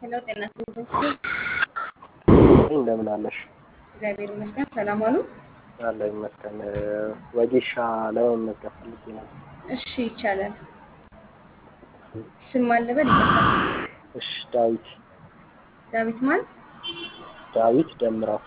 ሄሎ ጤና ይስጥልኝ። እንደምን አለሽ? እግዚአብሔር ይመስገን። ሰላም አሉ? አለ ይመስገን። ወጌሻ ለመመዝገብ ፈልጌ ነው። እሺ ይቻላል። ስም ማን ልበል? ይቅርታ። እሺ ዳዊት ዳዊት ማን? ዳዊት ደምረው።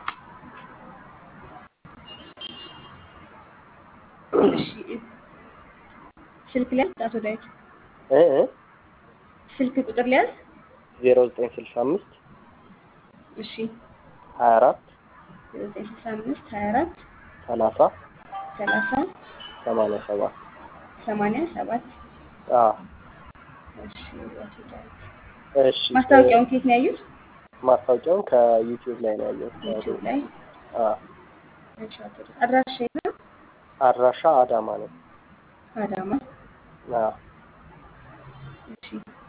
እሺ ስልክ ሊያዝ አቶ ዳዊት እ እ ስልክ ቁጥር ሊያዝ? ዜሮ ዘጠኝ ስልሳ አምስት እሺ ሀያ አራት ዘጠኝ ስልሳ አምስት ሀያ አራት ሰላሳ ሰላሳ ሰማንያ ሰባት ሰማንያ ሰባት አዎ እሺ አቶ ዳዊት እሺ ማስታወቂያውን ከየት ነው ያዩት? ማስታወቂያውን ከዩቲዩብ ላይ ነው ያየሁት። ዩቲዩብ ላይ። አዎ እሺ አቶ ዳዊት አድራሻ የት ነው? አድራሻ አዳማ ነው። አዳማ። አዎ እሺ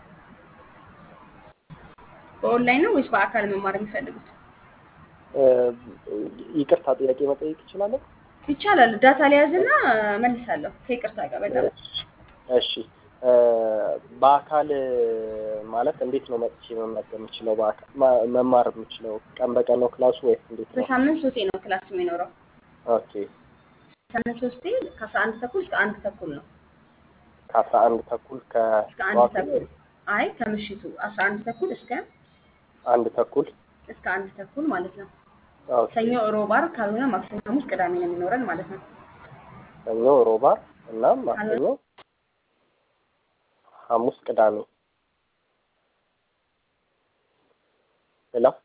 በኦንላይን ነው ወይስ በአካል መማር የሚፈልጉት? እ ይቅርታ ጥያቄ መጠየቅ እችላለሁ? ይቻላል። ዳታ ሊያዝና መልሳለሁ ከይቅርታ ጋር በጣም እሺ እ በአካል ማለት እንዴት ነው መጥቼ መመገብ የምችለው? በአካል ማ- መማር የምችለው ቀን በቀን ነው ክላሱ ወይስ እንዴት ነው? በሳምንት ሶስቴ ነው ክላስ የሚኖረው። ኦኬ ሳምንት ሶስቴ ከአስራ አንድ ተኩል እስከ አንድ ተኩል ነው። ከአስራ አንድ ተኩል እስከ አንድ ከጠዋቱ ተኩል አይ ከምሽቱ አስራ አንድ ተኩል እስከ አንድ ተኩል እስከ አንድ ተኩል ማለት ነው። ኦኬ። ሰኞ፣ ሮብ፣ ዓርብ ካልሆነ ማክሰኞ፣ ሐሙስ፣ ቅዳሜ ነው የሚኖረን ማለት ነው። ሰኞ፣ ሮብ፣ ዓርብ እና ማክሰኞ፣ ሐሙስ፣ ቅዳሜ ሌላ